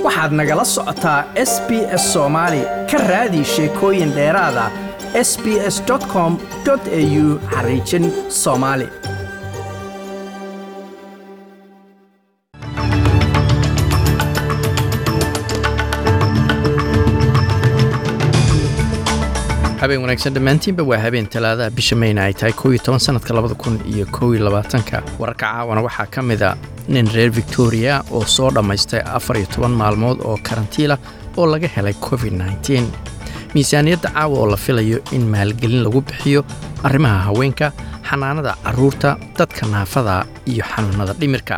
waxaad nagala socotaa s b s soomaali ka raadi sheekooyin dheeraada s b s com au xariijin soomaali habeen wanaagsan dhammaantiinba waa habeen talaadaha bisha mayna ay tahay kooiyo toban sanadka labada kun iyo kooiyo labaatanka wararka caawana waxaa ka mid a nin reer victoria oo soo dhammaystay afar iyo toban maalmood oo karantiila oo laga helay covid nteen miisaaniyadda caawa oo la filayo in maalgelin lagu bixiyo arrimaha haweenka xanaanada carruurta dadka naafada iyo xanuunnada dhimirka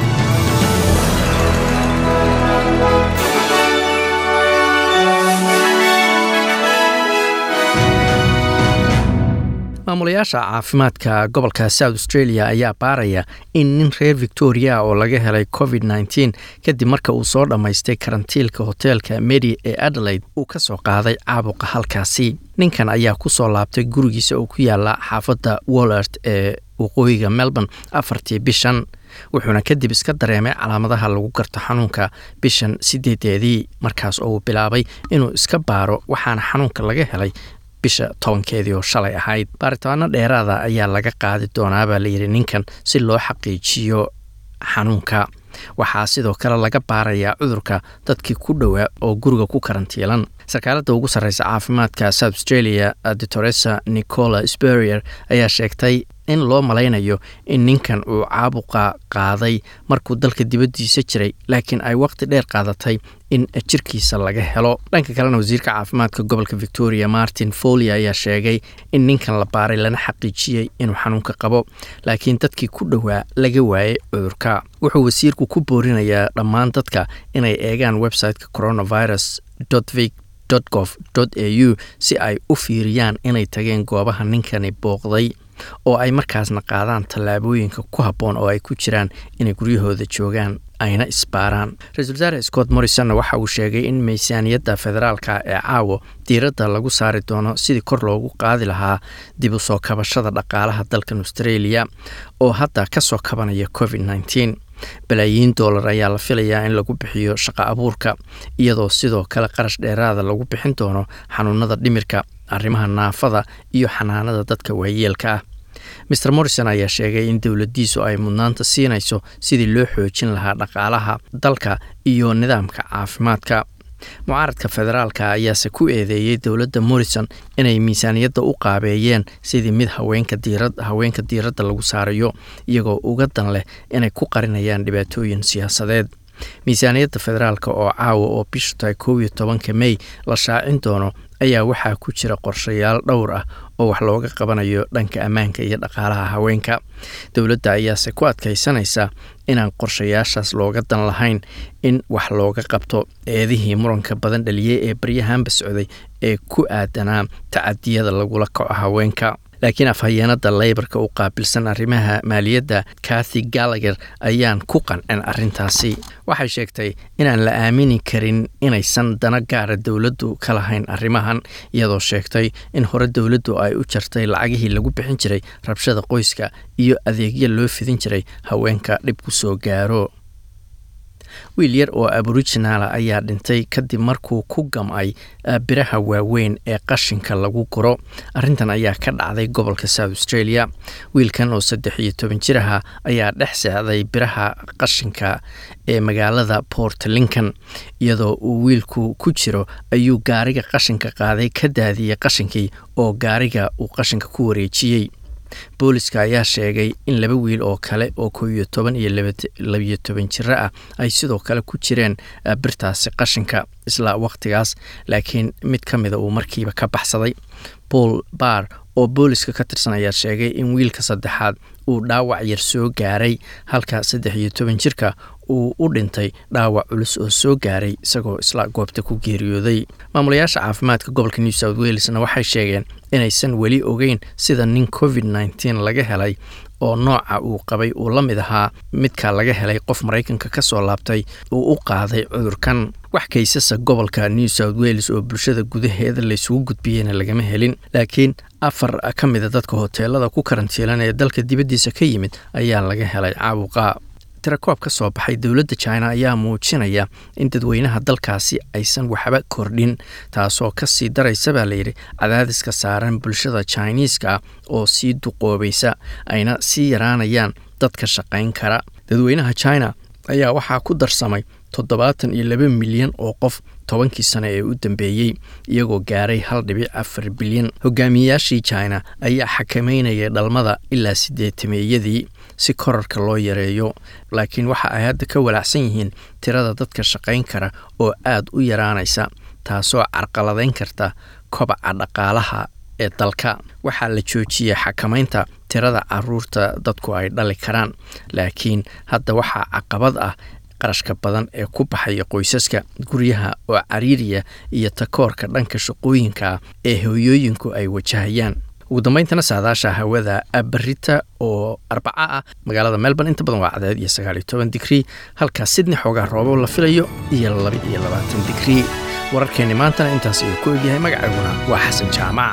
maamulayaasha caafimaadka gobolka south australia ayaa baaraya in nin reer victoria oo laga helay covid nteen kadib marka uu soo dhammaystay karantiilka hoteelka medi ee adelaide uu ka soo qaaday caabuqa halkaasi ninkan ayaa ku soo laabtay gurigiisa oo ku yaala xaafadda wollert ee waqooyiga melbourne afartii bishan wuxuuna kadib iska dareemay calaamadaha lagu garto xanuunka bishan sideedeedii markaas oo uu bilaabay inuu iska baaro waxaana xanuunka laga helay bisha tobankeedii oo shalay ahayd baaritaano dheeraada ayaa laga qaadi doonaa baa layidhi ninkan si loo xaqiijiyo xanuunka waxaa sidoo kale laga baarayaa cudurka dadkii ku dhowaa oo guriga ku karantiilan sarkaaladda ugu sarreysa caafimaadka south australia doctoresa nicola sperrier ayaa sheegtay in loo malaynayo in ninkan uu caabuqa qaaday markuu dalka dibaddiisa jiray laakiin ay waqti dheer qaadatay in jirkiisa laga helo dhanka kalena wasiirka caafimaadka gobolka victoria martin folia ayaa sheegay in ninkan la baaray lana xaqiijiyey inuu xanuunka qabo laakiin dadkii ku dhowaa laga waayay cudurka wuxuu wasiirku ku boorinayaa dhammaan dadka inay eegaan websiteka coronavirus vic gov au si ay u fiiriyaan inay tageen goobaha ninkani booqday oo ay markaasna qaadaan tallaabooyinka ku habboon oo ay ku jiraan inay guryahooda joogaan ayna isbaaraan ra-isul wasaare scott morrisonna waxa uu sheegay in miisaaniyadda federaalka ee caawo diiradda lagu saari doono sidii kor loogu qaadi lahaa dib u soo kabashada dhaqaalaha dalkan australia oo hadda ka soo kabanaya covid nteen balaayiin doolar ayaa la filayaa in lagu bixiyo shaqo abuurka iyadoo sidoo kale qarash dheeraada lagu bixin doono xanuunada dhimirka arrimaha naafada iyo xanaanada dadka waayeelka ah mer morrison ayaa sheegay in dowladdiisu ay mudnaanta siinayso sidii loo xoojin lahaa dhaqaalaha dalka iyo nidaamka caafimaadka mucaaradka federaalka ayaase ku eedeeyey dowladda morrison inay miisaaniyadda u qaabeeyeen sidii mid haweenka diiradda lagu saarayo iyagoo uga dan leh inay ku qarinayaan dhibaatooyin siyaasadeed miisaaniyadda federaalka oo caawa oo bishu tahay koob iyo tobanka mey la shaacin doono ayaa waxaa ku jira qorshayaal dhowr ah oo wax looga qabanayo dhanka ammaanka iyo dhaqaalaha haweenka dowladda ayaase ku adkaysanaysa inaan qorshayaashaas looga dan lahayn in wax looga qabto eedihii muranka badan dhaliyey ee baryahanba socday ee ku aadanaa tacadiyada lagula kaco haweenka laakiin afhayeenada leybarka u qaabilsan arrimaha maaliyadda kathy gallager ayaan ku qancin arrintaasi waxay sheegtay inaan la aamini karin inaysan dana gaara dowladdu ka lahayn arrimahan iyadoo sheegtay in hore dowladdu ay u jartay lacagihii lagu bixin jiray rabshada qoyska iyo adeegyo loo fidin jiray haweenka dhib ku soo gaaro wiil yar oo aborijinaala ayaa dhintay kadib markuu ku gam'ay biraha waaweyn ee qashinka lagu guro arrintan ayaa ka dhacday gobolka south australia wiilkan oo saddex iyo toban jir aha ayaa dhex seexday biraha qashinka ee magaalada port lincoln iyadoo uu wiilku ku jiro ayuu gaariga qashinka qaaday ka daadiyey qashinkii oo gaariga uu qashinka ku wareejiyey booliska ayaa sheegay in laba wiil oo kale oo koo iyo toban iyo labiyo toban jiro ah ay sidoo kale ku jireen birtaasi qashinka isla wakhtigaas laakiin mid ka mida uu markiiba ka baxsaday paul bar oo booliska ka tirsan ayaa sheegay in wiilka saddexaad uu dhaawac yar soo gaaray halka saddex iyo toban jirka uu u dhintay dhaawac culus oo soo gaaray isagoo isla goobta ku geeriyooday maamulayaasha caafimaadka gobolka new south walesna waxay sheegeen inaysan weli ogeyn sida nin covid nteen laga helay oo nooca uu qabay uu la mid ahaa midka laga helay qof maraykanka ka soo laabtay uu u qaaday cudurkan wax kaysasa gobolka new south wales oo bulshada gudaheeda laysugu gudbiyeyna lagama helin laakiin afar ka mida dadka hoteelada ku karantiilan ee dalka dibaddiisa ka yimid ayaa laga helay caabuqa tirakoob ka soo baxay dowladda china ayaa muujinaya in dadweynaha dalkaasi aysan waxba kordhin taasoo kasii daraysa baa layidhi cadaadiska saaran bulshada chiniiska oo sii duqoobaysa ayna sii yaraanayaan dadka shaqayn kara dadweynaha china ayaa waxaa ku darsamay toddobaatan iyo laba milyan oo qof tobankii sano ee u dambeeyey iyagoo gaaray hal dhibic afar bilyan hogaamiyeyaashii china ayaa xakameynayay dhalmada ilaa sideetameeyadii si korarka loo yareeyo laakiin waxa ay hadda ka walaacsan yihiin tirada dadka shaqayn kara oo aad u yaraanaysa taasoo carqaladayn karta kobaca dhaqaalaha ee dalka waxaa la joojiyey xakamaynta tirada caruurta dadku ay dhali karaan laakiin hadda waxaa caqabad ah qarashka badan ee ku baxaya qoysaska guryaha oo cariiriya iyo takoorka dhanka shaqooyinka ee hooyooyinku ay wajahayaan ugu dambayntana saadaasha hawada berita oo arbaca ah magaalada melbourne inta badan waa cadeed iyo sagaaliyo toban digrii halkaa sidney xoogaa roobo la filayo iyo laba iyo labaatan digrii wararkeenni maantana intaas ayuu ku egyahay magacayguna waa xasan jaamac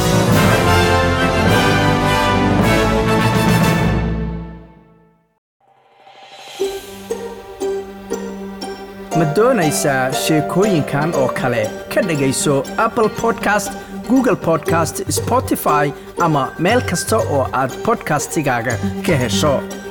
ma doonaysaa sheekooyinkan oo kale ka dhegayso apple podcast google podcast spotify ama meel kasta oo aad bodkastigaaga ka hesho